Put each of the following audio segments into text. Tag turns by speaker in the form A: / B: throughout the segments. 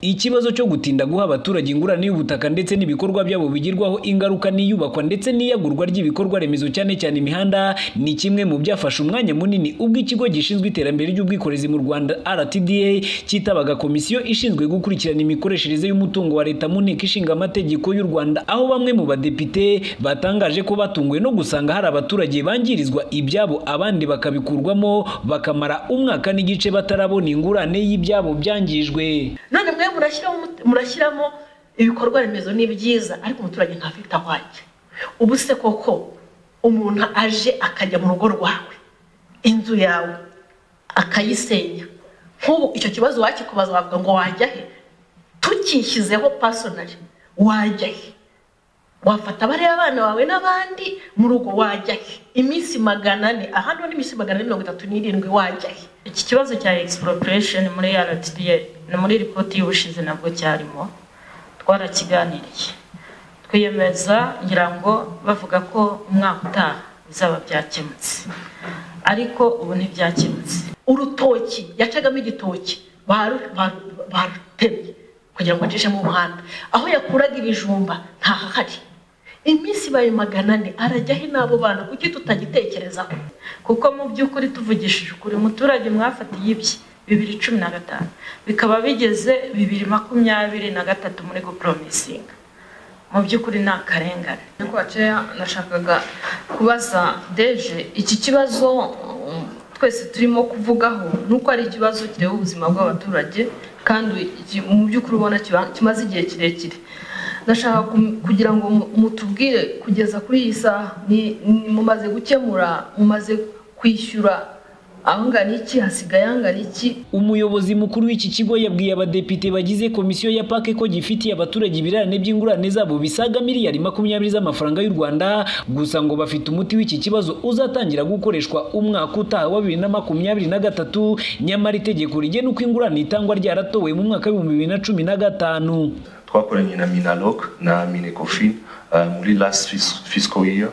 A: Ikibazo cyo gutinda guha abaturage ingurane y'ubutaka ndetse n'ibikorwa byabo bigirwaho ingaruka n'iyubakwa ndetse n'iyagurwa ry'ibikorwa remezo cyane cyane imihanda ni kimwe mu byafashe umwanya munini ubwo ikigo gishinzwe iterambere ry'ubwikorezi mu Rwanda RTDA cyitabaga komisiyo ishinzwe gukurikirana imikoreshereze y'umutungo wa leta mu nteko ishinga amategeko y'u Rwanda aho bamwe mu badepite batangaje ko batunguwe no gusanga hari abaturage bangirizwa ibyabo abandi bakabikurwamo bakamara umwaka n'igice batarabona ingurane y'ibyabo byangijwe
B: none mwe murashyiramo murashyiramo ibikorwa remezo ni byiza ariko umuturage ntafite aho ajya ubu se koko umuntu aje akajya mu rugo rwawe inzu yawe akayisenya nk'ubu icyo kibazo wakikubaza wavuga ngo wajya he tukishyizeho pasonari wajya he wafata bariya abana bawe n'abandi mu rugo wajya he iminsi magana ane aha ni iminsi magana ane mirongo itatu n'irindwi wajya he
C: iki kibazo cya expropriation muri RTDA ni muri ripoti y'ubushize nabwo cyarimo twarakiganiriye twiyemeza ngira ngo bavuga ko umwaka utaha bizaba byakemutse ariko ubu ntibyakemutse
B: urutoki yacagamo igitoki baru- baru- barutemye kugira ngo acishemo umuhanda aho yakuraga ibijumba ntahahari iminsi ibaye magana ane arajya he n'abo bana kuki tutagitekerezaho
C: kuko mu by'ukuri tuvugishije ukuri umuturage mwafatiye ibye bibiri cumi na gatanu bikaba bigeze bibiri makumyabiri na gatatu muri guporomisinga mu by'ukuri ni akarengane
D: Niko waceya nashakaga kubaza deje iki kibazo um, twese turimo kuvugaho ni uko ari ikibazo kireba ubuzima bw'abaturage kandi iki- mu by'ukuri ubona kiba- kimaze igihe kirekire ndashaka kum- kugira ngo mu- mutubwire kugeza kuri iyi saha ni- ni- mumaze gukemura mumaze kwishyura ahangana iki hasigaye ahangana iki
A: umuyobozi mukuru w'iki kigo yabwiye abadepite bagize komisiyo ya pake ko gifitiye abaturage ibirarane by'ingurane zabo bisaga miliyari makumyabiri z'amafaranga y'u Rwanda gusa ngo bafite umuti w'iki kibazo uzatangira gukoreshwa umwaka utaha wa bibiri na makumyabiri na gatatu nyamara itegeko rigena uko ingurane itangwa ryaratowe mu mwaka w'ibihumbi bibiri na cumi na gatanu
E: twakoranye na minaloc na minecofin uh, muri last fis- fiscal year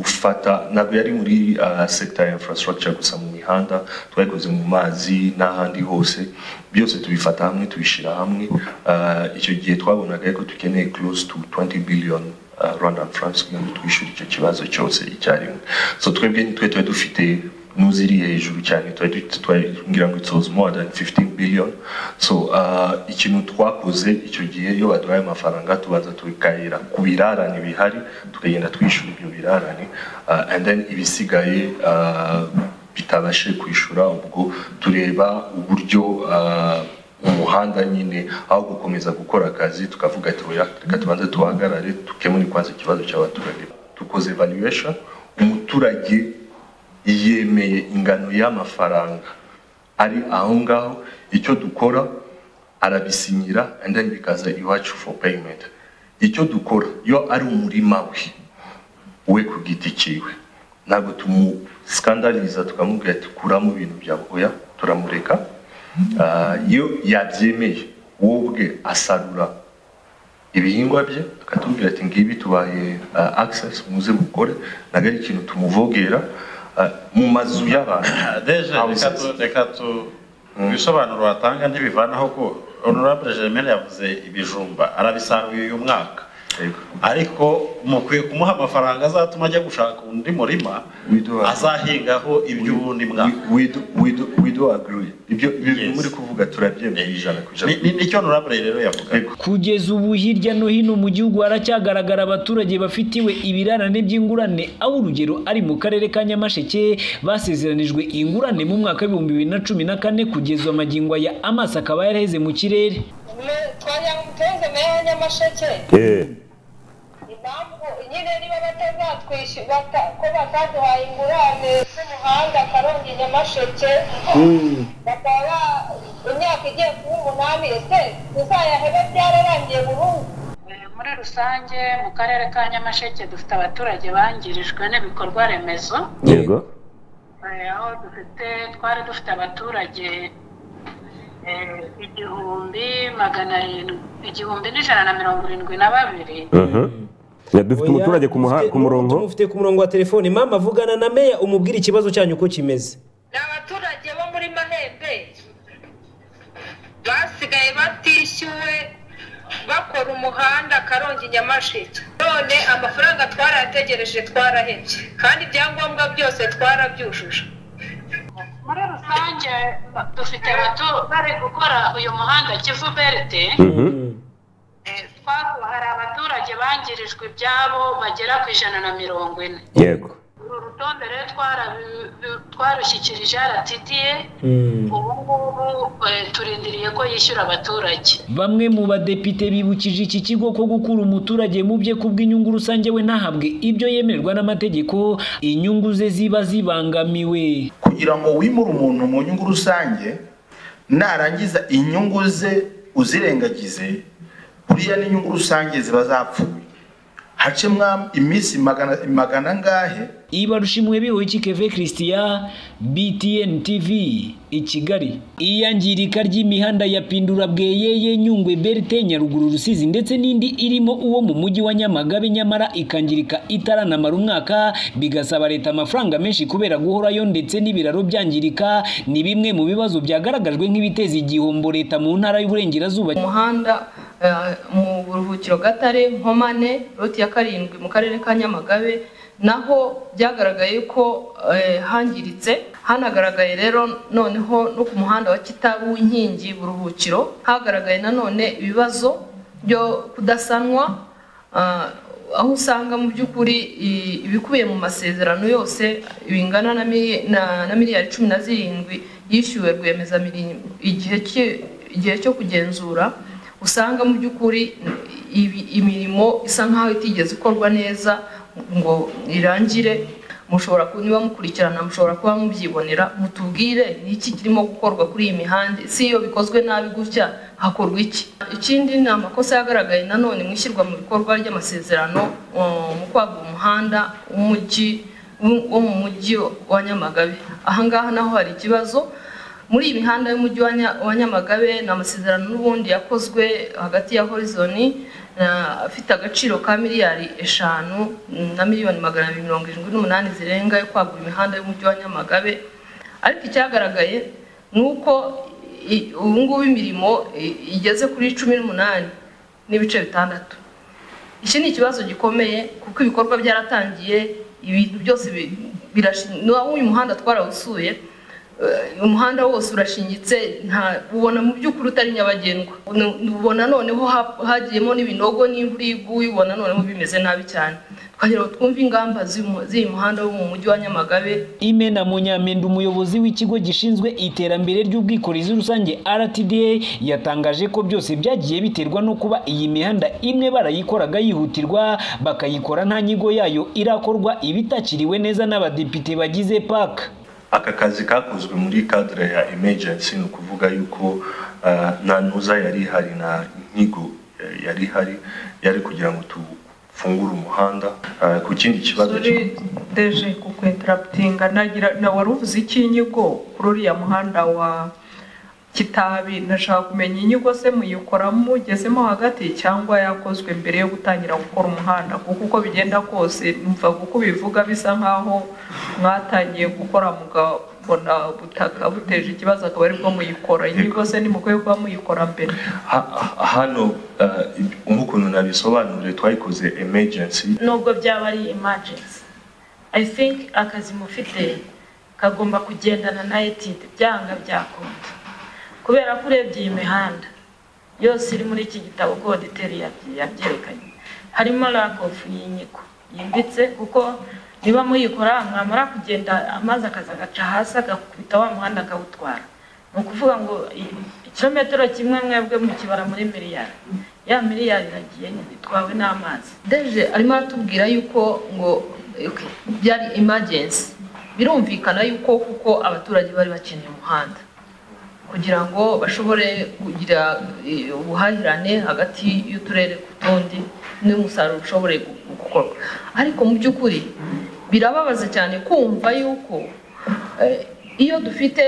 E: tufata ntabwo yari muri uh, sector ya infrastructure gusa mu mihanda twayikoze mu mazi n'ahandi hose byose tubifata hamwe tubishyira hamwe uh, icyo gihe twabonaga ko dukeneye close to 20 billion uh, rwandan francs kugira ngo twishyure icyo kibazo cyose icyarimwe so twebwe nitwe twari dufite n'uziri hejuru cyane twari dufite- twari- ngira ngo it was more than 15 billion so uh, ikintu twakoze icyo gihe iyo baduhaye amafaranga tubaza tukayira ku birarane bihari tukagenda twishyura ibyo birarane uh, and then ibisigaye uh, bitabashije kwishyura ubwo tureba uburyo uh, umuhanda nyine aho gukomeza gukora akazi tukavuga ati oya reka tubanze tuhagarare tukemure kwanza ikibazo cy'abaturage dukoze evaluation umuturage yemeye ingano y'amafaranga ari aho ngaho icyo dukora arabisinyira and then bikaza iwacu for payment icyo dukora iyo ari umurima we we ku giti cyiwe ntabwo tumusikandariza tukamubwira ati kuramo ibintu byawe oya turamureka Ah, iyo yabyemeye wowe ubwe asarura ibihingwa bye akatubwira ati ngibi tubaye ah, access muze mukore ntabwo ari ikintu tumuvogera ah, mu mazu y'abantu
F: deje reka
E: houses.
F: tu reka tu ibisobanuro watanga ntibivanaho ko honorable germaine yavuze ibijumba arabisaruye uyu mwaka
E: Yego.
F: ariko mukwiye kumuha amafaranga azatuma ajya gushaka undi murima
E: We do have-
F: azahingaho iby'uwundi mwaka
E: We- we do- we do- we do agree ibyo ibyo
F: Yes.
E: muri kuvuga turabyemeye ijana ku ijana
F: Ni- ni- nicyo honorable rero yavuga
A: kugeza ubu hirya no hino mu gihugu haracyagaragara abaturage bafitiwe ibirarane by'ingurane aho urugero ari mu karere ka nyamasheke basezeranijwe ingurane mu mwaka w'ibihumbi bibiri na cumi na kane kugeza magingo aya amaso akaba yaraheze mu kirere
G: Me- twayamuteze meya wa nyamasheke impamvu nyine niba batazatwishyura bata- ko bataduhaye ingurane z'umuhanda karongi nyamasheke bakaba ba- imyaka igiye kuba umunani ese tuzayahebe byararangiye burundu
H: muri rusange mu karere ka nyamasheke dufite abaturage bangirijwe n'ibikorwa remezo
I: yego
H: Eh, aho dufite twari dufite abaturage eh, igihumbi magana arindwi igihumbi n'ijana na mirongo irindwi na babiri
I: Mhm. Ya, dufite
J: Oya,
I: umuturage ku muha-
J: dufite-
I: ku murongo
J: tumufite ku murongo wa telefoni mama vugana na meya umubwire ikibazo cyanyu uko kimeze
G: ni abaturage bo muri mahembe basigaye batishyura muhanda karongi nyamasheke none amafaranga twarayategereje twarahebye kandi ibyangombwa byose twarabyujuje
H: muri rusange dufite abato bari gukora uyu muhanda kivu beride twaho hari abaturage bangirijwe ibyabo bagera ku ijana na mirongo ine
I: yego
H: uru rutonde rero twarabi- twarushyikirije rtda ubu ngubu eh, turindiriye ko yishyura abaturage
A: Bamwe mu badepite bibukije iki kigo ko gukura umuturage mu bye kubw'inyungu rusange we ntahabwe ibyo yemererwa n'amategeko inyungu ze ziba zibangamiwe.
K: kugira ngo wimure umuntu mu nyungu rusange narangiza inyungu ze uzirengagize buriya n'inyungu rusange ziba zapfuye hacemwa iminsi magana magana angahe
A: Ibarushimwe bihoyiki Keve Christian BTN TV i Kigali. Iyangirika ry'imihanda ya Pindura Bweyeye Nyungwe Berite Nyaruguru Rusizi ndetse n'indi irimo uwo mu mujyi wa Nyamagabe nyamara ikangirika itaranamara umwaka bigasaba leta amafaranga menshi kubera guhorayo ndetse n'ibiraro byangirika ni bimwe mu bibazo byagaragajwe nk'ibiteza igihombo leta mu ntara y'uburengerazuba.
D: umuhanda eh, mu buruhukiro gatare nkomane roti ya karindwi mu karere ka nyamagabe naho byagaragaye ko eh, hangiritse hanagaragaye rero noneho no ku muhanda wa kitabu inkingi buruhukiro hagaragaye nanone ibibazo byo kudasanwa ah, aho usanga mu by'ukuri i- ibikubiye mu masezerano yose bingana na mi- na- na miliyari cumi na zirindwi yishyuwe rwiyemezamirimo igihe ki- igihe cyo kugenzura usanga mu by'ukuri ibi- imirimo isa nkaho itigeze ikorwa neza ngo irangire mushobora ku- niba mukurikirana mushobora kuba mubyibonera mutubwire ni iki kirimo gukorwa kuri iyi mihanda si iyo bikozwe nabi gutya hakorwa iki ikindi ni amakosa yagaragaye nanone mu ishyirwa mu bikorwa ry'amasezerano uh, mu kwagura umuhanda w'umujyi wo mu mujyi wa nyamagabe ahangaha naho hari ikibazo muri iyi mihanda y'umujyi wa Nya- wa nyamagabe ni amasezerano n'ubundi yakozwe hagati ya horizoni na- afite agaciro ka miliyari eshanu na miliyoni magana abiri mirongo irindwi n'umunani zirenga yo kwagura imihanda y'umujyi wa nyamagabe ariko icyagaragaye ni uko i- ubu ngubu imirimo i- igeze kuri cumi n'umunani n'ibice bitandatu iki ni ikibazo gikomeye kuko ibikorwa byaratangiye ibintu byose bi- birashi- n'uwo uyu muhanda twarawusuye eh, umuhanda wose urashingitse nta ubona mu by'ukuri utari nyabagendwa Nu- ubona noneho ha- hagiyemo n'ibinogo n'imvura iyo iguye ubona noneho bimeze nabi cyane twagira ngo twumve ingamba z'uyu- z'uyu muhanda wo mu mujyi wa nyamagabe
A: Imena Munyamendo umuyobozi w'ikigo gishinzwe iterambere ry'ubwikorezi rusange RTDA yatangaje ko byose byagiye biterwa no kuba iyi mihanda imwe barayikoraga yihutirwa bakayikora nta nyigo yayo irakorwa ibitakiriwe neza n'abadepite bagize PAK.
E: aka kazi kakozwe muri cadre ya emergency ni ukuvuga yuko ah, nta ntuza yari ihari nta nyigo eh, yari ihari yari kugira ngo tufungure umuhanda Ah, ku kindi kibazo
L: sore deje ku interaputinga nagira na wari uvuze iki inyigo kuri uriya muhanda wa kitabi ndashaka kumenya inyigo se muyikora mugezemo hagati cyangwa yakozwe mbere yo gutangira gukora umuhanda kuko uko bigenda kose numva kuko bivuga bisa nkaho mwatangiye gukora mugabona butaka buteje ikibazo akaba aribwo muyikora inyigo se nimukwiye kuba muyikora mbere
E: Ha- ha- hano ah, nk'ukuntu nabisobanuriye twayikoze emergency
C: nubwo byaba ari emergency i think akazi mufite kagomba kugendana na etide byanga byakunda kubera ko urebye iyi mihanda yose iri muri iki gitabo goditeri yabyerekanye harimo lack of y'inyiko yimbitse kuko niba muyikora mwamara kugenda amazi akaza agaca hasi agakubita wa muhanda akawutwara ni ukuvuga ngo i- ikirometero kimwe mwebwe mukibara muri miliyari ya miliyari iragiye nyine itwawe n'amazi
D: deje arimo aratubwira yuko ngo okay, byari emergency birumvikana yuko kuko abaturage bari bakeneye umuhanda kugira ngo bashobore kugira eh, ubuhahirane hagati y'uturere ku tundi n'umusaruro ushobore gu- gukorwa ariko mu by'ukuri birababaza cyane kumva yuko eh, iyo dufite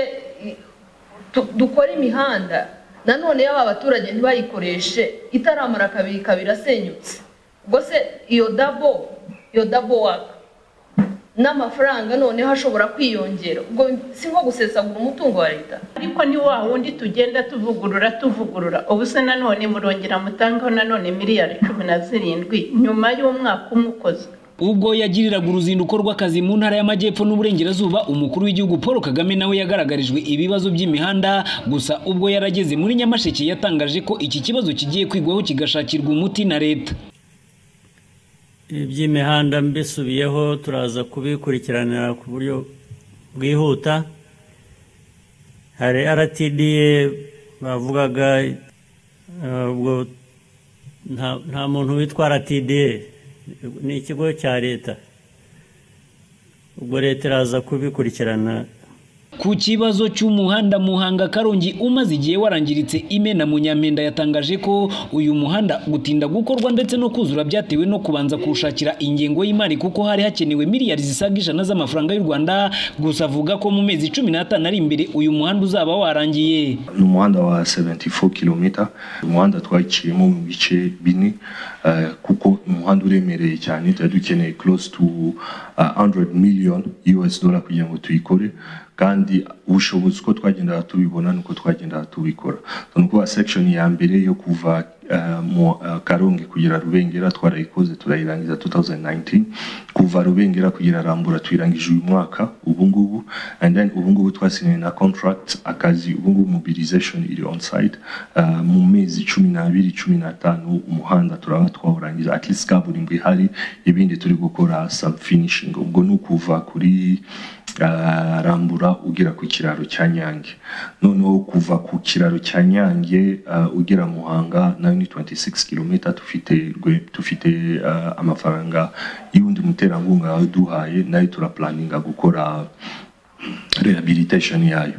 D: tu- dukora imihanda nanone yaba abaturage ntibayikoreshe itaramara kabiri kabiri asenyutse ubwo se iyo dabo iyo dabo waka n'amafaranga noneho ashobora kwiyongera ubwo si nko gusesagura umutungo wa leta
M: ariko ni wa wundi tugenda tuvugurura tuvugurura ubu se nanone murongera mutangaho nanone miliyari cumi na zirindwi nyuma y'umwaka umukoze
A: ubwo yagiriraga uruzinduko rw'akazi mu ntara y'amajyepfo n'uburengerazuba umukuru w'igihugu paul kagame nawe yagaragarijwe ibibazo by'imihanda gusa ubwo yarageze muri nyamasheke yatangaje ko iki kibazo kigiye kwigwaho kigashakirwa umuti na leta
N: iby'imihanda mbisubiyeho turaza kubikurikiranira ku buryo bwihuta hari rtda bavugaga ubwo nta muntu witwa rtda ni ikigo cya leta ubwo leta iraza kubikurikirana
A: ku kibazo cy'umuhanda muhanga karongi umaze igihe warangiritse imena munyamenda yatangaje ko uyu muhanda gutinda gukorwa ndetse no kuzura byatewe no kubanza kuwushakira ingengo y'imari kuko hari hakenewe miliyari zisaga ijana z'amafaranga y'u rwanda gusa avuga ko mu mezi cumi n'atanu ari imbere uyu muhanda uzaba warangiye
E: ni umuhanda wa 74 km umuhanda twaciyemo mu bice bine eh, kuko umuhanda uremereye cyane tuba dukeneye close to uh, 100 million US dollar kugira ngo tuyikore kandi ubushobozi uko twagendaga tubibona nuko twagendaga tubikora ni ukuvuga sekishoni ya mbere yo kuva mu karongi kugera rubengera twarayikoze turayirangiza 2019 kuva rubengera kugera rambura tuyirangije uyu mwaka ubungubu and then ubungubu twasinye na contract akazi ubungubu mobilization iri on site uh, mu mezi cumi n'abiri cumi n'atanu umuhanda turaba twawurangiza at least kaburimbo ihari ibindi turi gukora sub finishing ubwo ni ukuva kuri uh, rambura ugera ku kiraro cya nyange noneho kuva ku kiraro cya nyange uh, ugera muhanga nayo ni 26 km tufite tufite uh, amafaranga y'undi muterankunga duhaye nayo turaplaninga gukora rehabilitation yayo